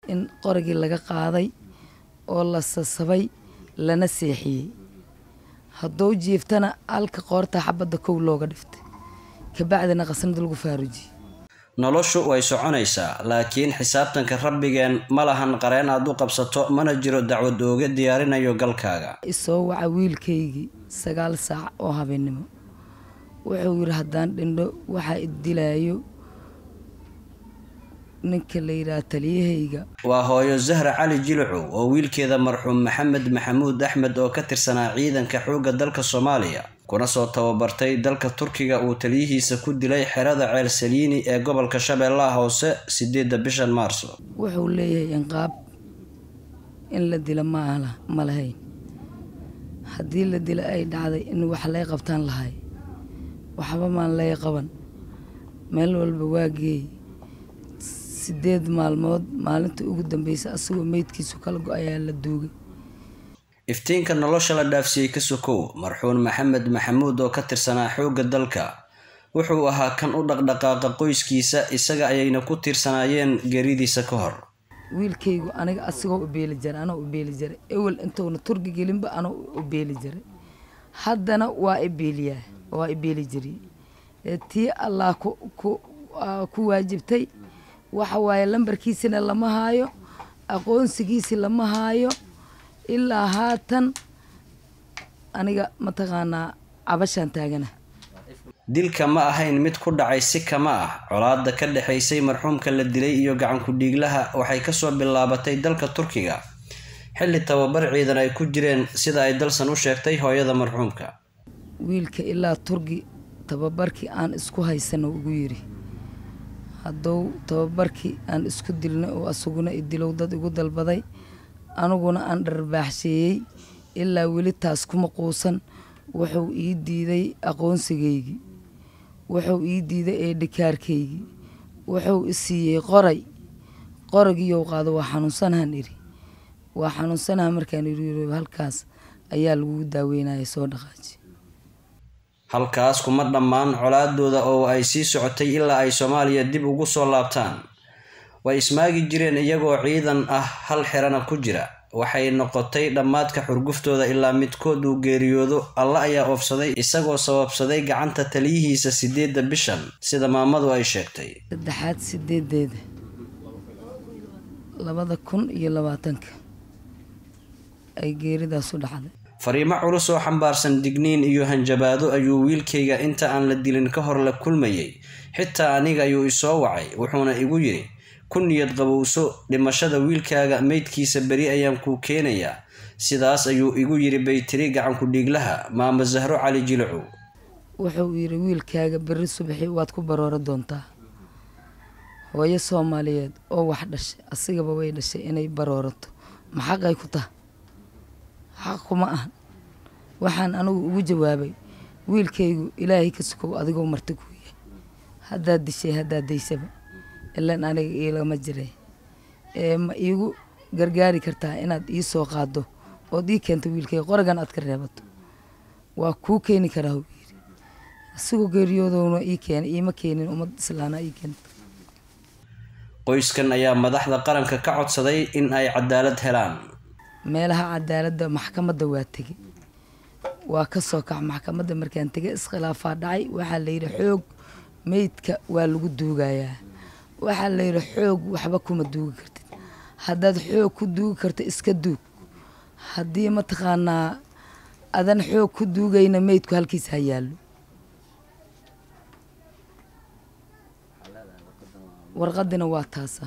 in qorigii laga qaaday oo la sasabay lana seexiyey hadduu jiiftana halka qoorta xabadda kow looga dhiftay kabacdina qasnad lagu faarujiyey noloshu way soconaysaa laakiin xisaabtanka rabbigeen ma lahan qareen aad u qabsato mana jiro dacwad ooga diyaarinayo galkaaga isoo waca wiilkaygii sagaal saac oo habeennimo wuxuu yidhi haddaan dhindho waxaa idilaayo ninka la yidhaha taliyahayga waa hooyo zahra cali jilucow oo wiilkeeda marxuum maxamed maxamuud axmed oo ka tirsanaa ciidanka xoogga dalka soomaaliya kuna soo tababartay dalka turkiga uu taliyihiisa ku dilay xerada ceel saliini ee gobolka shabeellaha hoose sideedda bishan maarso wuxuu leeyahay inqaab in la dila maala ma lahayn haddii la dila ay dhacday in wax lay qabtaan lahay waxba maan lay qaban meel walba waa geey sideed maalmood maalinta ugu dambeysa asagoo meydkiisu kala go ayaa la duugay iftiinka nolosha la dhaafsiiyey ka sokow marxuun maxamed maxamuud oo ka tirsanaa xoogga dalka wuxuu ahaa kan u dhaqdhaqaaqa qoyskiisa isaga ayayna ku tiirsanaayeen geeridiisa ka hor wiilkaygu aniga asigoo u beeli jaray anoo u beeli jaray ewel intuuna turki gelinba anoo u beeli jaray haddana waa i beeliyaa waa i beeli jiriye tii allah ku waajibtay waxa waaye lambarkiisina lama haayo aqoonsigiisi lama haayo ilaa haatan aniga mataqaanaa cabashaan taagana dilka ma ahayn mid ku dhacay si kama ah colaadda ka dhexaysay marxuumka la dilay iyo gacanku dhiiglaha waxay kasoo bilaabatay dalka turkiga xilli tababar ciidan ay ku jireen sida ay dalsan u sheegtay hooyada marxuumka wiilka ilaa turki tababarkii aan isku haysano ugu yiri hadduu tababarkii aan isku dilnay oo asaguna idilow dad igu dalbaday aniguna aan dharbaaxsheeyey ilaa weli taas kuma quusan wuxuu ii diiday aqoonsigaygii wuxuu ii diiday eedhikaarkaygii wuxuu i siiyey qoray qoragiiyow qaado waa xanuunsanahan idhi waa xanuunsanaha markaan idhi halkaas ayaa lagugu daaweynaya soo dhaqaaji halkaas kuma dhammaan colaadooda oo ay sii socotay ilaa ay soomaaliya dib ugu soo laabtaan way ismaagi jireen iyagoo ciidan ah hal xerana ku jira waxay noqotay dhammaadka xurguftooda ilaa midkood uu geeriyoodo alla ayaa oofsaday isagoo sababsaday gacanta taliyihiisa sideedda bishan sida maamadu ay sheegtay saddexaad sideedeeda labada kun iyo labaatanka ay geeridaasu dhacday fariimo culus oo xambaarsan digniin iyo hanjabaado ayuu wiilkayga inta aan la dilin ka hor la kulmayay xitaa aniga ayuu isoo wacay wuxuuna igu yidhi ku niyad qabowso dhimashada wiilkaaga meydkiisa beri ayaan kuu keenayaa sidaas ayuu igu yidhi baytiri gacanku dhiiglaha maamo zahro cali jilacow wuxuu yidhi wiilkaaga berri subaxii waad ku baroora doontaa hooyo soomaaliyeed oo wax dhashay asigaba way dhashay inay baroorato ma xaqay ku taha xaq kuma ahan waxaan anigu ugu jawaabay wiilkaygu ilaahay ka sukow adigoo marti kuu yahay haddaad dishay haddaad daysaba ilan aniga iilama jiray ee ma iigu gargaari kartaa inaad ii soo qaaddo ood ii keento wiilkayga qoragan aad ka reebato waa kuu keeni karaa huu yidhi asigoo geeriyoodowna ii keenay iima keenin ummad islaana ii keenta qoyskan ayaa madaxda qaranka ka codsaday in ay cadaalad helaan meelaha cadaaladda maxkamadda waa tegey waa ka soo kac maxkamadda markaan tegay iskhilaafaa dhacay waxaa layidhi xoog meydka waa lagu duugayaa waxaa layidhi xoog waxba kuma duugi kartid haddaad xoog ku duugi karto iska duug haddii mataqaanaa adan xoog ku duugayna meydku halkiis ha yaallo warqadina waa taasa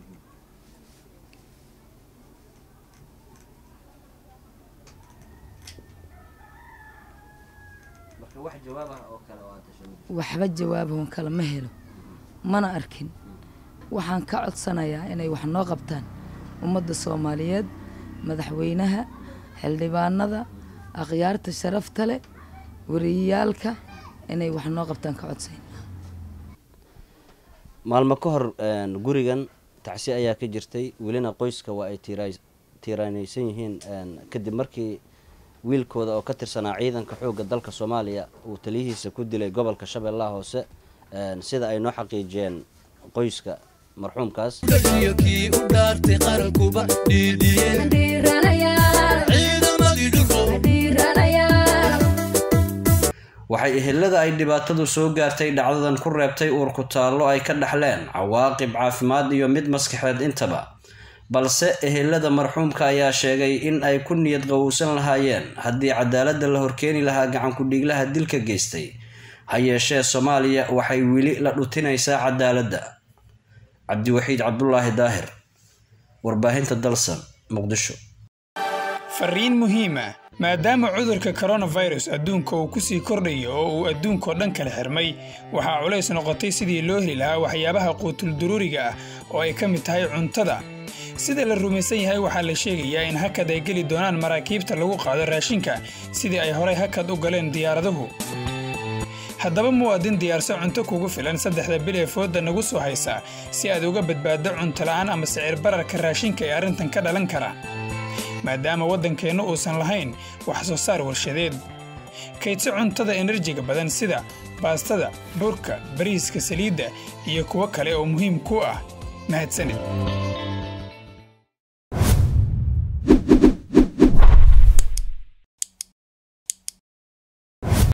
waxba jawaabahon kale ma helo mana arkin waxaan ka codsanayaa inay wax noo qabtaan ummadda soomaaliyeed madaxweynaha xildhibaanada akhyaarta sharafta leh wariyayaalka inay wax noo qabtaan ka codsayna maalmo ka hor gurigan tacsi ayaa ka jirtay welina qoyska waa ay tiiraanaysan yihiin kadib markii wiilkooda oo ka tirsanaa ciidanka xoogga dalka soomaaliya uu taliyihiisa ku dilay gobolka shabeellaha hoose sida ay noo xaqiijiyeen qoyska marxuumkaas kii u dhaartay qarankuba dhiidhiyeen ciidamadii dhulko waxay ehelada ay dhibaatadu soo gaartay dhacdadan ku reebtay uurku taallo ay ka dhaxleen cawaaqib caafimaad iyo mid maskaxeed intaba balse ehelada marxuumka ayaa sheegay in ay ku niyad qowowsan lahaayeen haddii cadaaladda la horkeeni lahaa gacankudhiiglaha dilka geystay ha yeeshee soomaaliya waxay weli la dhutinaysaa cadaaladda cabdiwaxiid cabdulaahi daahir warbaahinta dalsan muqdisho fariin muhiima maadaama cudurka koronafirus adduunka uu ku sii kordhayo oo uu adduunkao dhan kala xirmay waxaa culays noqotay sidii loo heli lahaa waxyaabaha quutulduruuriga ah oo ay ka mid tahay cuntada sida la rumaysan yahay waxaa la sheegayaa in hakad ay geli doonaan maraakiibta lagu qaado raashinka sidii ay horay hakad u galeen diyaaraduhu haddaba muwaadin diyaarso cunto kugu filan saddexda bil ee fooda nagu soo haysa si aad uga badbaaddo cuntola'aan ama sicir bararka raashinka ee arrintan ka dhalan kara maadaama waddankeennu uusan lahayn wax soo saar warshadeed kaydso cuntada enerjiga badan sida baastada burka bariiska saliidda iyo kuwo kale oo muhiim ku ah mahadsanid